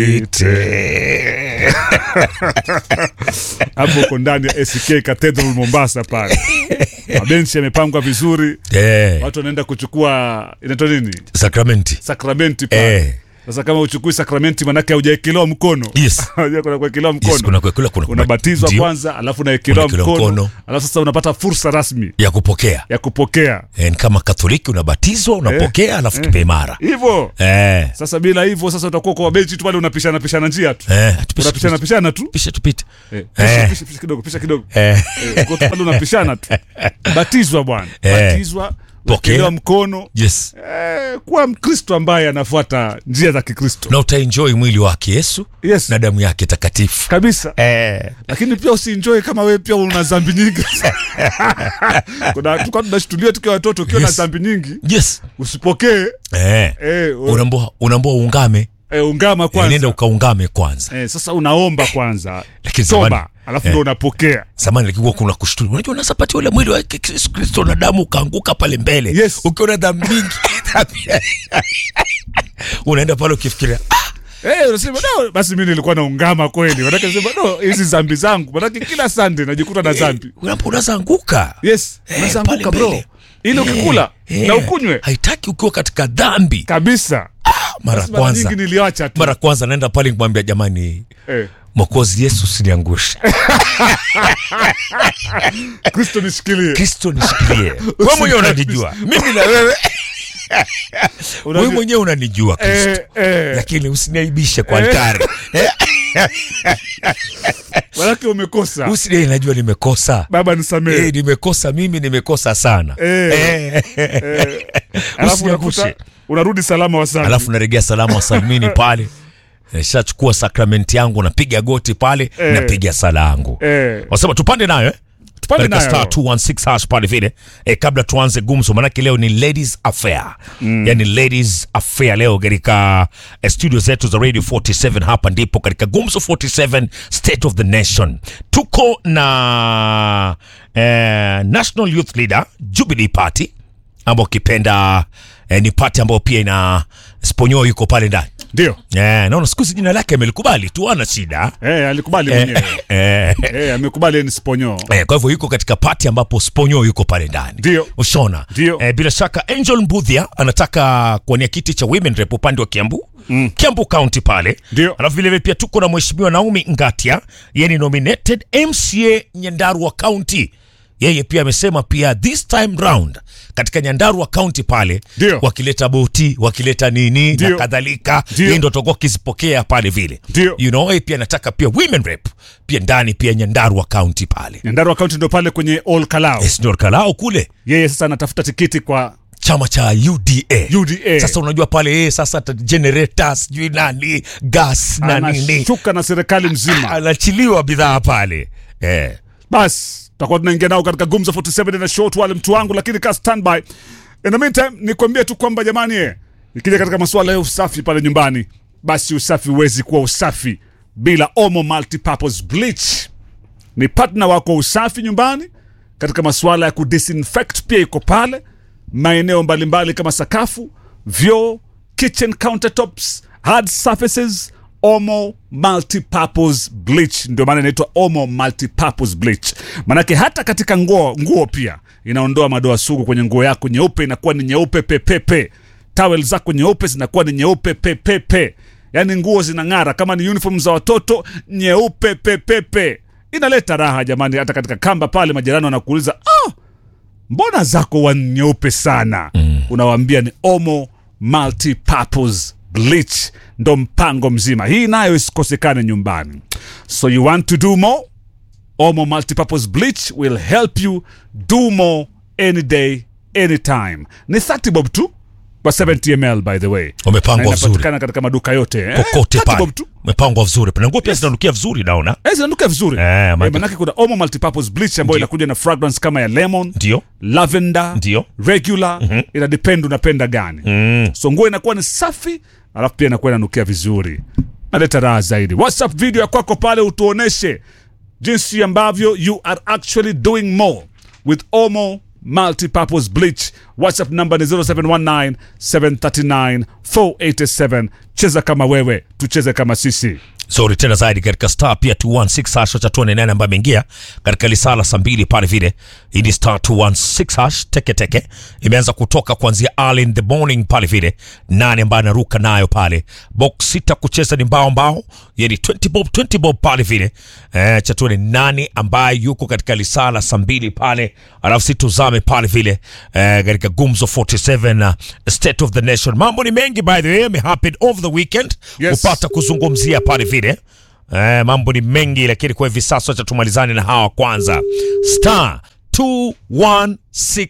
ite hapo uko ndani ya SK Cathedral Mombasa pale, mabenchi yamepangwa vizuri, Eh, watu wanaenda kuchukua inaitwa nini, sakramenti sakramenti pale. Eh. Sasa kama uchukui sakramenti, manake haujaekelewa mkono Yes. Unajua kuna kuekelewa mkono Yes, kuna kuekelewa, kuna- unabatizwa ndio. kwanza, alafu unaekelewa Unaekelewa mkono, mkono. alafu sasa unapata fursa rasmi ya kupokea ya kupokea Eh, ni kama Katoliki unabatizwa unapokea, alafu eh. kipaimara hivyo. eh. Sasa bila hivyo, sasa utakuwa kwa benchi tu pale unapishana pishana njia tu, Eh, tupishe, unapishana tupishe, pishana tu tupishe, tupite Eh, pisha, Eh. pisha, pisha kidogo, pisha kidogo. eh. Eh, uko tu pale unapishana tu. Batizwa bwana, Eh. batizwa, wekelewa mkono. Yes, Eh, kuwa Mkristo ambaye anafuata njia za Kikristo na utaenjoy mwili wake Yesu Yes. na damu yake takatifu kabisa. eh. Lakini pia usienjoy kama wewe pia una dhambi nyingi. Kuna tulikuwa tunashtulia tukiwa watoto, ukiwa na Yes. dhambi nyingi Yes. usipokee Eh. eh, u- Unaambua unaambua uungame eh, ungama Eh, kwanza. nenda ukaungame kwanza Eh, sasa unaomba kwanza Lakini toba, zamani- alafu eh. ndo unapokea. zamani lakini kuna kushtua unajua unasapatia ule mwili wa Yesu Kristo na damu ukaanguka pale mbele Yes. ukiona dhambi mingi unaenda pale ukifikiria ah, Eh, unasema no, basi mimi nilikuwa naungama kweli. Manake nasema no, hizi dhambi zangu. Manake kila Sunday najikuta na dhambi. unapo unaweza anguka Yes, Eh, unaweza pale anguka bro. mbele. Ili ukikula Eh, na ukunywe haitaki ukiwa katika dhambi kabisa. mara Basi mara kwanza nyingi niliacha tu. mara kwanza naenda pale kumwambia jamani Eh, mwokozi yesu usiniangushe Kristo nishikilie. kristo nishikilie wewe mwenyewe unanijua mimi na wewe wewe Unajua- mwenyewe unanijua kristo Eh, eh, lakini usiniaibishe kwa Eh. altari manake umekosa. usini najua nimekosa Baba nisamehe. Eh, nimekosa mimi nimekosa sana Eh. Eh. Eh, alafu Usiniangushe. unakuta unarudi salama wa sana. alafu naregea salamu wasalimini pale shachukua sakramenti yangu napiga goti pale Eh. napiga sala yangu eh, wasema tupande nayo eh? tupande Katika nayo. star 216 hash pale vile eh, kabla tuanze gumzo manake leo ni ladies affair mm. yani ladies affair leo katika eh, studio zetu za radio 47 hapa ndipo katika gumzo 47 state of the nation tuko na eh, national youth leader jubilee party ambao ukipenda eh, ni party ambayo pia ina sponyo yuko pale ndani Ndio. eh, naona siku hizi jina lake amelikubali tu ana shida Eh, alikubali eh, mwenyewe. eh, Eh, amekubali yeye ni sponyo. Eh, kwa hivyo yuko katika pati ambapo Sponyo yuko pale ndani. Ndio. Ushona. Ndio. Eh, bila shaka Angel Mbudhia anataka kuwania kiti cha women rep upande wa Kiambu. Mm. Kiambu County pale. Ndio. Alafu vile vile pia tuko na mheshimiwa Naomi Ngatia, yeye ni nominated MCA Nyandarua County. Yeye pia amesema pia this time round katika Nyandarua County pale Ndio. wakileta boti, wakileta nini na Ndio. kadhalika, Ndio. yeye ndo atakuwa akizipokea pale vile. Ndio. You know, yeye pia anataka pia women rep pia ndani pia Nyandarua County pale. Nyandarua County ndo pale kwenye All Kalau. Esnor Kalao kule Yeye sasa anatafuta tikiti kwa chama cha UDA. UDA. Sasa unajua pale yeye sasa ata- generator sijui nani gas na nini anashuka na serikali mzima. anachiliwa bidhaa pale eh. Bas, tutakuwa tunaingia nao katika Gumzo 47 na short wale mtu wangu, lakini ka standby. In the meantime, nikwambie tu kwamba jamani, eh, ikija katika masuala ya usafi pale nyumbani, basi usafi huwezi kuwa usafi bila Omo Multipurpose Bleach. Ni partner wako wa usafi nyumbani katika masuala ya kudisinfect, pia iko pale maeneo mbalimbali kama sakafu, vyoo, kitchen countertops, hard surfaces. Omo Multipurpose Bleach ndio maana inaitwa Omo Multipurpose Bleach. Manake hata katika nguo nguo pia inaondoa madoa sugu kwenye nguo yako, nyeupe inakuwa ni nyeupe pepepe. Towel zako nyeupe zinakuwa ni nyeupe pepepe, yaani nguo zinang'ara. Kama ni uniform za watoto, nyeupe pepepe. Inaleta raha jamani, hata katika kamba pale majirani wanakuuliza ah, mbona zako wa nyeupe sana mm. Unawaambia ni Omo Multipurpose Bleach, ndo mpango mzima. Hii nayo isikosekane nyumbani. So you want to do more? Omo Multipurpose Bleach will help you do more any day, anytime. Ni 30 bob tu kwa 70 ml by the way. Umepangwa Na vizuri. inapatikana katika maduka yote eh? kokote 30 pale bob tu. umepangwa vizuri na nguo pia zinanukia vizuri naona Eh, zinanuka vizuri Eh, eh, maana- manake kuna Omo Multipurpose Bleach ambayo Ndio. inakuja na fragrance kama ya lemon ndio lavender Ndio. regular mm-hmm. ina depend unapenda gani mm. so nguo inakuwa ni safi alafu pia inakuwa inanukia vizuri naleta raha zaidi whatsapp video ya kwako pale utuoneshe jinsi ambavyo you are actually doing more with omo multipurpose bleach whatsapp namba ni 0719 739 487 cheza kama wewe tucheze kama sisi Zuri tena zaidi katika star pia 216 hash cha tuone nani ambaye ameingia katika lisala saa mbili pale vile. Hii ni star 216 hash teke teke imeanza kutoka kuanzia early in the morning pale vile. Nani ambaye anaruka nayo pale box sita kucheza ni mbao mbao, yani 20 bob 20 bob pale vile. Eh, cha tuone nani ambaye yuko katika lisala saa mbili pale, alafu si tuzame pale vile eh, katika Gumzo 47 uh, State of the Nation. Mambo ni mengi by the way, yame happen over the weekend Yes. kupata kuzungumzia pale vile eh, mambo ni mengi lakini kwa hivi sasa acha tumalizane na hawa kwanza star 216